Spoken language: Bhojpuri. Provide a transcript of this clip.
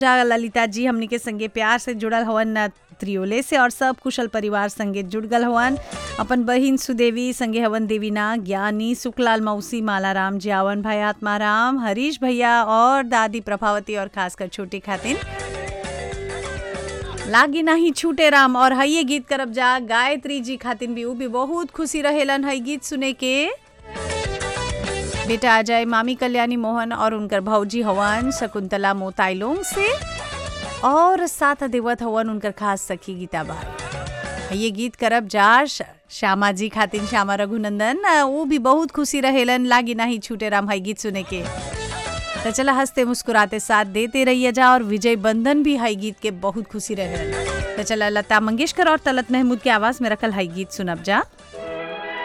जा ललिता जी हमनी के संगे प्यार से जुड़ल हवन त्रियोले से और सब कुशल परिवार संगे जुड़ गल हवन अपन बहिन सुदेवी संगे हवन देवीना ज्ञानी सुखलाल मौसी मालाराम जियावन भाई आत्माराम हरीश भैया और दादी प्रभावती और खासकर छोटी खातिन लागी नाही छूटे राम और हइये गीत करब जा गायत्री जी खातिन भी उ भी बहुत खुशी रहेलन हई गीत सुने के बेटा अजय मामी कल्याणी मोहन और उनकर भौजी हवन शकुंतला मोताइलोंग से और साथ देवत हवन उनकर खास सखी गीता बाई ये गीत करब जा श- श्यामा जी खातिन श्यामा रघुनंदन वो भी बहुत खुशी रहेलन लागी नाही छूटे राम हई गीत सुने के तो चला हंसते मुस्कुराते साथ देते रहिए जा और विजय बंधन भी हई गीत के बहुत खुशी रहेलन तो चला लता मंगेशकर और तलत महमूद के आवाज में रखल हई गीत सुनब जा